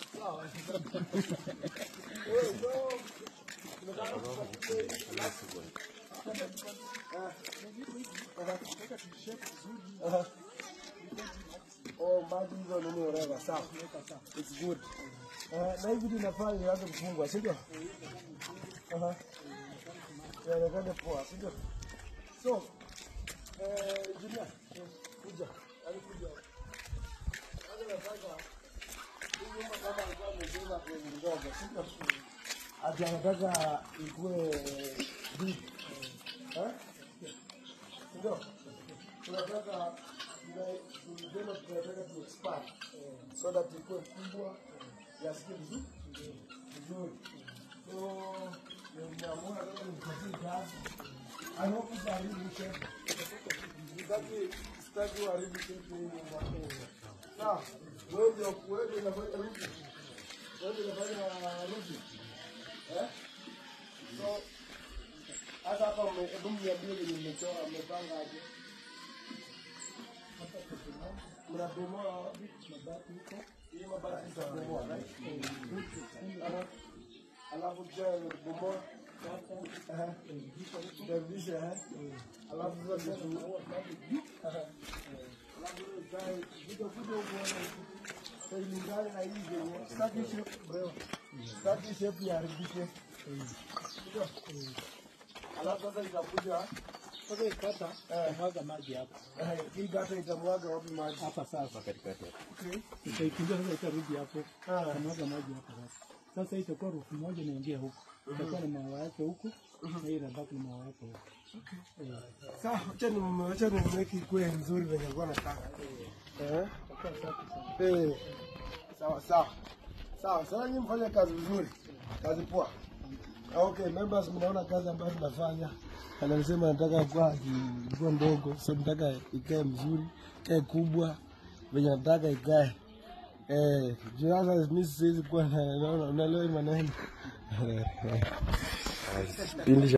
Oh, maji hizo nini whatever, sawa. It's good. Eh, na hivi tunafaa ianze kufungwa, si ndio? Aha. Yaonekane poa, si ndio? So, eh, engineer, kuja. Yaani kuja. Sasa nataka hii nyumba kama alikuwa amejenga kwenye ndogo, si ndio? Ati anataka ikuwe big. Eh? Si ndio? Tunataka tuna tunataka tu expand so that ikuwe kubwa yasikie vizuri vizuri. So nimeamua kama nipatie kazi. I hope utaharibu shape. Sitaki sitaki uharibu shape hii nyumba. Sawa, wewe ndio wewe ndio unafanya ruti. Wewe ndio unafanya ruti. Eh? So hata hapa mme- hebu niambie venye mmechora mmepanga aje? mnabomoa wapi? Mabati huko. Hii mabati mtabomoa, right? Aha. Alafu kisha bomoa. Aha. Mtarudisha, eh? Alafu sasa vitu. Aha. Alafu ikae kuja kuja huko na ilingane na hii venye. Sitaki shape bro. Sitaki shape iharibike. Ndio. Alafu sasa itakuja Sasa ikata mwaga maji hapa eh, hii gata itamwaga wapi maji? hapa sasa katikati hapo. Okay. Itaikimbia sasa itarudi hapo. Ah. Tamwaga maji hapa sasa. Sasa hii itakuwa rufu moja inaingia huku. Itakuwa na maua yake huku na hii inabaki na maua yake huku. Eh. Sawa, acha ni acha ni mweki ikuwe nzuri venye alikuwa nataka. Eh? Eh. Sawa sawa. Sawa, sasa nyinyi mfanye kazi vizuri. Kazi poa. Okay, members mnaona kazi ambayo tunafanya. Anasema nataka kwa kwa ndogo, so nataka ikae mzuri, ikae kubwa venye nataka ikae. Eh, juu sasa mimi siwezi kuwa na naona unaelewa hii maneno. Pindi